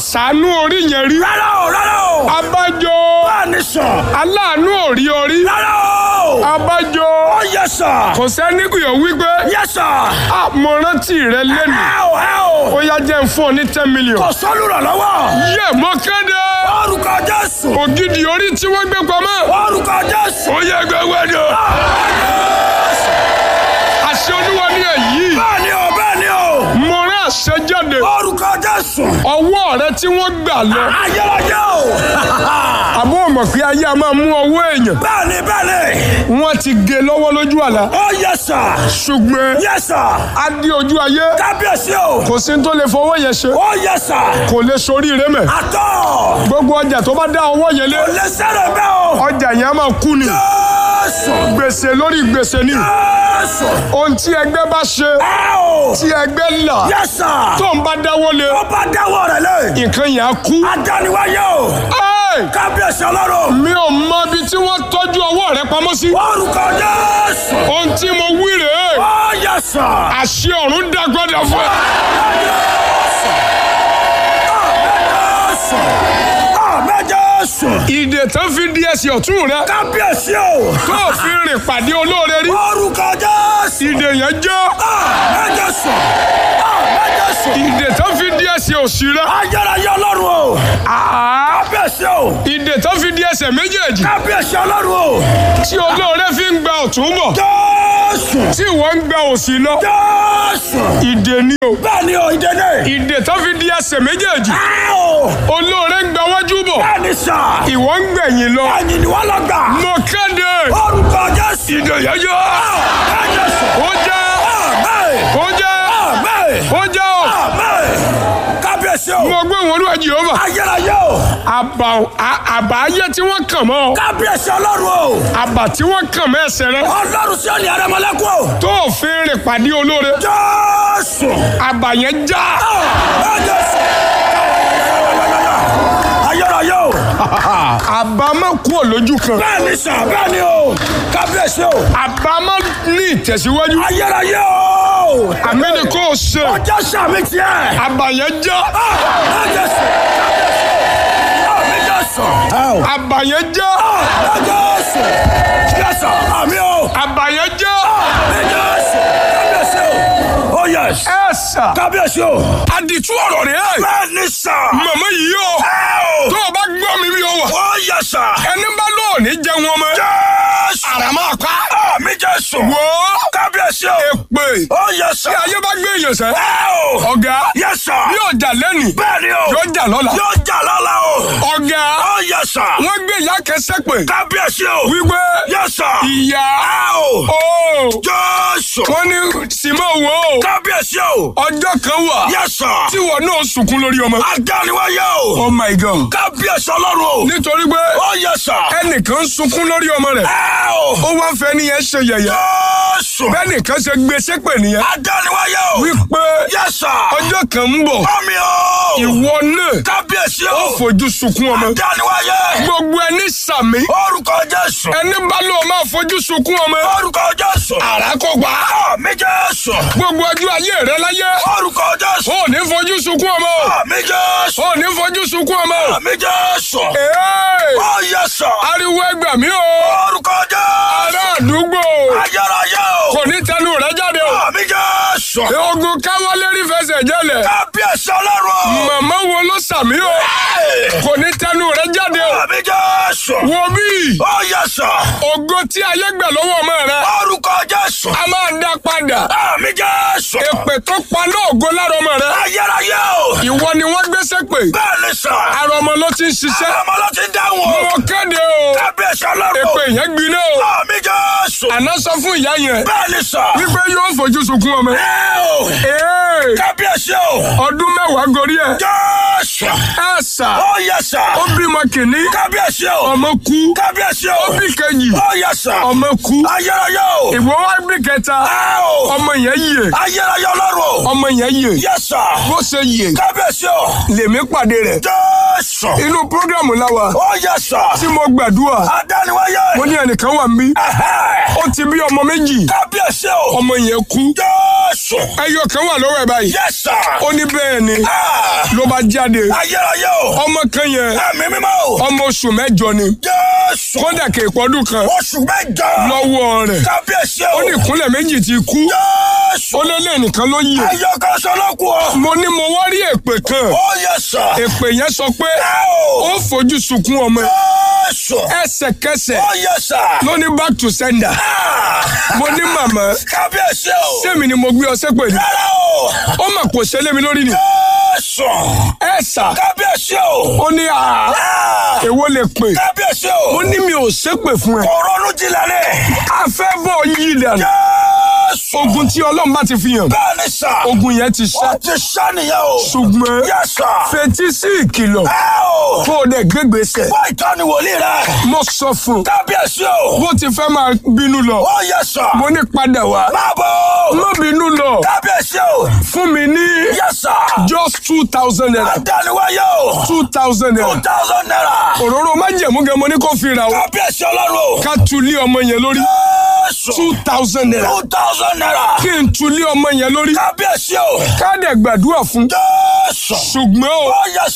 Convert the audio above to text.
ṣàánú orí yẹn rí rárá o rárá o. abájọ bẹ́ẹ̀ni sà. aláàánú orí orí rárá o. abájọ ó yẹ sà. kò sẹ́ni kìyọ̀ wípé yẹ sà. "Ah, mo rántí rẹ lẹ́nu ẹ o ẹ o. ó yá jẹ́ ń fún ọ ní ten million. kò sọ́lù rẹ̀ lọ́wọ́. yẹ mọ kéde orúkọ jésù. ògidì orí tí wọ́n gbé pamọ́ orúkọ jésù. ó yẹ gbẹgbẹ ni o àṣẹ olúwa ní èyí bẹ́ẹ̀ni o bẹ́ẹ̀ni o. mo rán àṣẹ jáde orúkọ jésù. ọwọ́ rẹ tí wọ́n gbà lọ ayérayé o. àbọ̀ mọ̀ pé ayé a máa mú ọwọ́ èèyàn bẹ́ẹ̀ni bẹ́ẹ̀ni. wọ́n ti gé lọ́wọ́ lójú àlá ó yẹ sà. ṣùgbọ́n yẹ sà. a dé ojú ayé kábíyèsí o. kò sí ní tó lè fọwọ́ yẹn ṣe ó yẹ sà. kò lè sórí rẹ mẹ́ àtọ̀. gbogbo ọjà tó bá dá ọwọ́ yẹn lé kò lè sẹ́rẹ̀ bẹ́ẹ̀ o. ọjà yẹn a máa kú ni jésù. gbèsè lórí gbèsè ni jésù. ohun tí ẹgbẹ́ bá ṣe ẹ o. tí ẹgbẹ́ là yẹ sà. tó ń bá dáwọ́ lé ó bá dáwọ́ rẹ̀ lé. nǹkan yẹn á kú. adániwáyé o. Ẹ́ẹ̀! kábíyèsí ọlọ́run. mi ò mọ ibi tí wọ́n tọ́jú ọwọ́ rẹ pamọ́ sí. orúkọ jésù. ohun tí mo wí rèé ó yẹ sà. àṣẹ ọ̀run dágbọ́dọ̀ fún ẹ. jésù. àmín jésù. ìdè tán fi di ẹsẹ̀ ọ̀tún rẹ kábíyèsí o. tó o fi rìn pàdé olóore rí. orúkọ jésù. ìdè yẹn jẹ́ àmín jésù. àmín jésù. ìdè tán fi di ẹsẹ̀ òsì rẹ. ayérayé ọlọ́run o. Àá! kábíyèsí o. ìdè tán fi di ẹsẹ̀ méjèèjì kábíyèsí ọlọ́run o. tí olóore fi ń gba ọ̀tún bọ̀ jésù. tí wọ́n ń gba òsì lọ. jésù. ìdè ni o. bẹ́ẹ̀ni o ìdènè. ìdè tán fi di ẹsẹ̀ méjèèjì ẹ o. olóore ń gba wájú bọ̀ bẹ́ẹ̀ni sà. ìwọ ń gbẹ̀yìn lọ. ẹ̀yìn ni wọ́n lọ gbà. mo kéde orúkọ jésù. ìdè yẹn jẹ́ àmín jésù. ó jẹ́ àmín. ó jẹ́ àmín. ó jẹ́ o. àmín. kábíyèsí o. mo gbé wọn olúwa jehova ayérayé o. àbà à- àbà ayé tí wọ́n kàn mọ́ ọ kábíyèsí ọlọ́run o. àbà tí wọ́n kàn mọ́ ẹsẹ̀ rẹ ọlọ́run sí ọ̀nì àrẹ̀mọ́lẹ́kùn o. tó o fi rìn pàdé olóore jésù. àbà yẹn já àmín jésù. ayérayé o. àbà má kú ò lójú kan bẹ́ẹ̀ni sà bẹ́ẹ̀ni o. kábíyèsí o. àbá má ní ìtẹ̀síwájú ayérayé o. àmì ni kò ṣe ọjọ́ sàmì tiẹ̀. àbà yẹn já àmín jésù. àmín jésù. àbà yẹn já àmín jésù. jésù àmín o. àbà yẹn já àmín jésù. kábíyèsí o. oh yes. ẹ sà kábíyèsí o. àdìtú ọ̀rọ̀ rẹ̀ ẹ̀ bẹ́ẹ̀ni sà. màmá yìí o ẹ o. tó o bá gbọ́ mi bí o wà oh yes sà. ẹni bá lóòní jẹun ọmọ jésù. àrà máa pa àmín jésù. wò ó kábíyèsí o. èpè oh yes sà. tí ayé bá gbé èèyàn sẹ́ ẹ o. ọ̀gá yes sà. yóò jà lẹ́nìí bẹ́ẹ̀ni o. yóò jà lọ́la yóò jà lọ́la o. ọ̀gá oh yes sà. wọ́n gbé ìyá kẹsẹ́ pé kábíyèsí o. wípé yes sà. ìyá ẹ o. o jésù. wọ́n ní simon wo kábíyèsí o. ọjọ́ kan wà yes sà. tí wọn náà sunkún lórí ọmọ. adániwáyé o. oh my god kábíyèsí ọlọ́run o. nítorí pé oh yes sà. ẹnìkan sunkún lórí ọmọ rẹ̀ ẹ o. ó wá fẹ́ nìyẹn ṣe yẹ̀yẹ́ jésù. bẹ́ẹ̀ nìkan ṣe gbé sépè nìyẹn adániwáyé o. wípé yes sà. ọjọ́ kan ń bọ̀ mọ́mi o. ìwọ náà kábíyèsí ó o. fojú sunkún ọmọ adániwáyé. gbogbo ẹni sàmí orúkọ jésù. ẹni bá lóun máa fojú sunkún ọmọ orúkọ jésù. àràkọgbà àmì jésù. gbogbo ọjọ́ ayé rẹ láyé orúkọ jésù. ó ní fojú sunkún ọmọ àmì jésù. ó ní fojú sunkún ọmọ àmì jésù. Ee, ó yes sà. ariwo ẹgbà mi o orúkọ jésù. ará àdúgbò ayérayé o. kò ní tẹnu rẹ jáde o àmì jésù. ogun káwọlérí fẹsẹ̀ jẹ́lẹ̀ kábíyèsí ọlọ́run o. màmá wo ló sàmí o kò ní tẹnu rẹ jáde o àmì jésù. wo bí ó yes sà. ògo tí ayé gbà lọ́wọ́ ọmọ rẹ orúkọ jésù. a máa dá padà àmì jésù. èpè tó paná ògo lára ọmọ rẹ ayérayé o. ìwọ ni wọ́n gbéṣẹ́ pè bẹ́ẹ̀ ni sà. ara ọmọ ló ti ń ṣiṣẹ́ ọmọ ló ti dáhùn o. mo kéde o kábíyèsí ọlọ́run o. èpè yẹn gbiná o àmì jésù. àná sọ fún ìyá yẹn bẹ́ẹ̀ ni sà. wípé yóò fojú sunkún ọmọ ẹ o. Ee, kábíyèsí o. ọdún mẹ́wàá gorí ẹ̀ jésù. ẹ̀ sà ó yẹ sà. ó bímọ kìíní kábíyèsí o. ọmọ kú kábíyèsí Kábíyèsí o. bí kejì Ó yẹ sà. ọmọ kú Ayérayé o. ìwọ wá bí kẹta Ẹ o. ọmọ yẹn yè Ayérayé ọlọ́run o. ọmọ yẹn yè Yẹ sà. bó ṣe yè Kábíyèsí o. lèmi pàdé rẹ̀ Jésù. inú programu láwa Ó yẹ sà. tí mo gbàdúrà Adániwáyé. mo ní ẹnìkan wà mí Ẹ̀hẹ́. ó ti bí ọmọ méjì Kábíyèsí o. ọmọ yẹn kú Jésù. ẹyọ kan wà lọ́wọ́ ẹ̀ báyìí Yẹ sà. ó ní bẹ́ẹ̀ ni Ah. ló bá jáde Ayérayé o. ọmọ kan yẹn Ẹ̀mí mímọ́ o. ọmọ oṣù mẹ́jọ ni Jésù. kódà kè pọ́dún kan Oṣù mẹ́jọ. lọ́wọ́ rẹ̀ Kábíyèsí o. ó ní ìkúnlẹ̀ méjì ti kú Jésù. ó lé lé nìkan ló yè Ayọ̀ kan sọ lókù o. mo ní mo wá rí èpè kan Ó yẹ sà. èpè yẹn sọ pé Ẹ o. ó fojú sunkún ọmọ ẹ̀. Jésù. ẹsẹ̀kẹsẹ̀ Ó yẹ sà. ló ní back to sender Ah. mo ní màmá Kábíyèsí o. sẹ́mi ni mo gbé ọ sépè ní Rárá o. ó mà kò ṣẹlẹ̀ mi lórí ni Jésù. ẹ sà Kábíyèsí o. ó ní àá Ah. èwo lè pè Kábíyèsí mo o. ní mi ò ṣépè fún ẹ Kò ronú jinlẹ̀ ni. a fẹ́ bọ̀ yí dànù Jésù. ogun tí ọlọ́run bá ti fi hàn Bẹ́ẹ̀ ni sà. ogun yẹn ti ṣá Ó ti sá nìyẹn o. ṣùgbọ́n Yẹ sà. fetí sí ìkìlọ̀ Ẹ o. kó o dẹ̀ gbégbèsè Wá ìtọ́ni wòlíì rẹ̀. mo sọ fún un Kábíyèsí o. bó ti fẹ́ máa bínú lọ Ó yẹ sà. mo ní padà wá Máa bọ̀. má bínú lọ Kábíyèsí o. fún mi ní Yẹ sà. just two thousand naira Adániwáyé o. two thousand Two naira thousand naira. òróró májẹ̀mú gan mo ní kó fi ra o Kábíyèsí ọlọ́run o. ká tulí ọmọ yẹn lórí Jésù. two thousand naira Two thousand naira. kí n tulí ọmọ yẹn lórí Kábíyèsí o. ká dẹ̀ gbàdúrà fún Jésù. ṣùgbọ́n o Ó yẹ